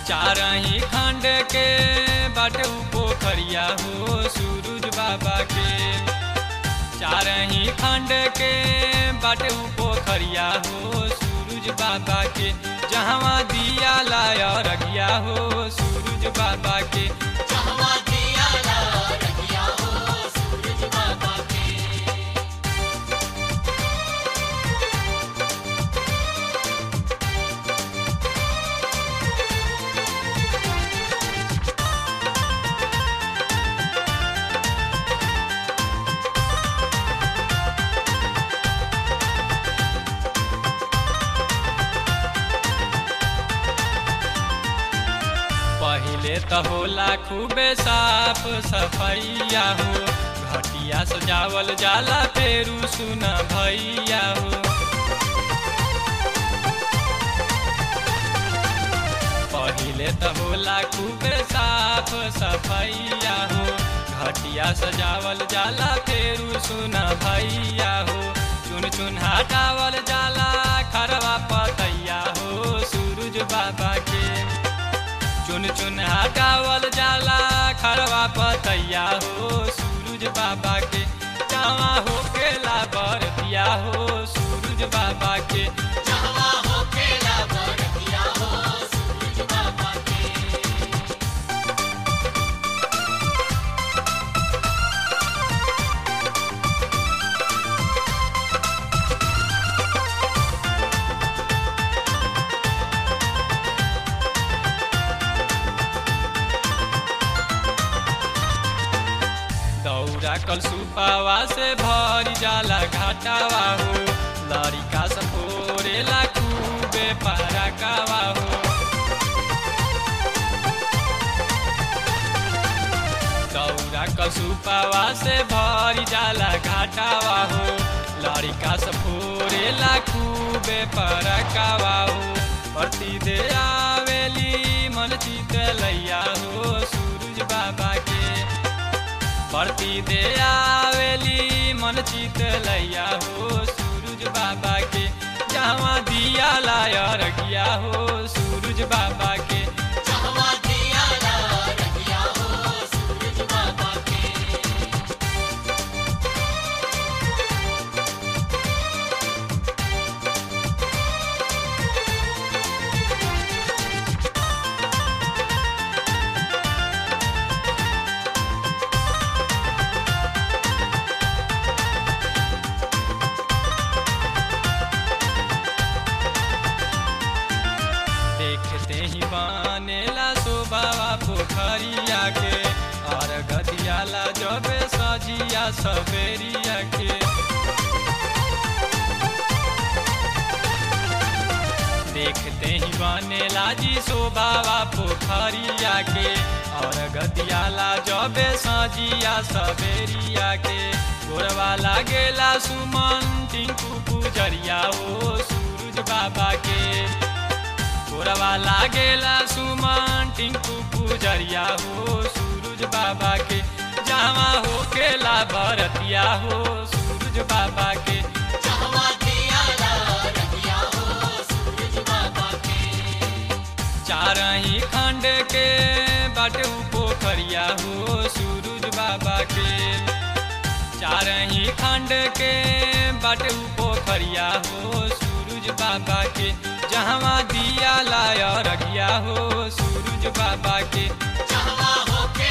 चारही खंड के बाटे उ पोखरिया हो सूरज बाबा के चारही खंड के बाटे उ पोखरिया हो सूरज बाबा के जहवा दिया लाया रगिया हो सूरज बाबा के जहवा दिया ला रखिया हो सूरज बाबा के पहिले त होला खूबे साफ सफैया हो घटिया सजावल जाला फेरू सुन भैया हो पहिले त होला खूबे साफ सफैया हो घटिया सजावल जाला फेरू सुन भैया हो चुन चुन हटावल जाला खरवा पतैया हो सूरज बाबा के चुन चुन हटावल जाला खरवा पतैया हो सूरज बाबा के जावा हो केला बरतिया हो सूरज बाबा के जहवा हो केला बरतिया हो सूरज बाबा के दौरा कल सुपावा से भरी जाला घाटावा हो लड़िका सपोरेला खूबे पारा कावा हो दौरा कल सुपावा से भरी जाला घाटावा हो लड़िका सपोरेला खूबे पारा कावा हो प्रति दे आवेली मन चित लैया हो सूरज बाबा के प्रति दे आवेली मन चित लैया हो सूरज बाबा के जहाँ दिया लाया रखिया हो सूरज बाबा के जहवा दिया ला रखिया हो सूरज बाबा के देखते ही बनेला शोभावा पोखरिया के और गदियाला जब सजिया सवेरिया के देखते ही बनेला जी शोभावा पोखरिया के और गदियाला जब सजिया सवेरिया के गोरवा लागेला सुमन टिंकू पुजरिया ओ सूरज बाबा के गोरवा लागेला सुमन टिंकू पुजरिया हो सूरज बाबा के जावा हो केला भरतिया हो सूरज बाबा के जहवा दिया ला रखिया हो सूरज बाबा के चारही खंड के बाटे उ पोखरिया हो सूरज बाबा के चारही खंड के बाटे उ पोखरिया हो सूरज बाबा के जहवा दिया लाया रखिया हो सूरज बाबा के जहवा हो के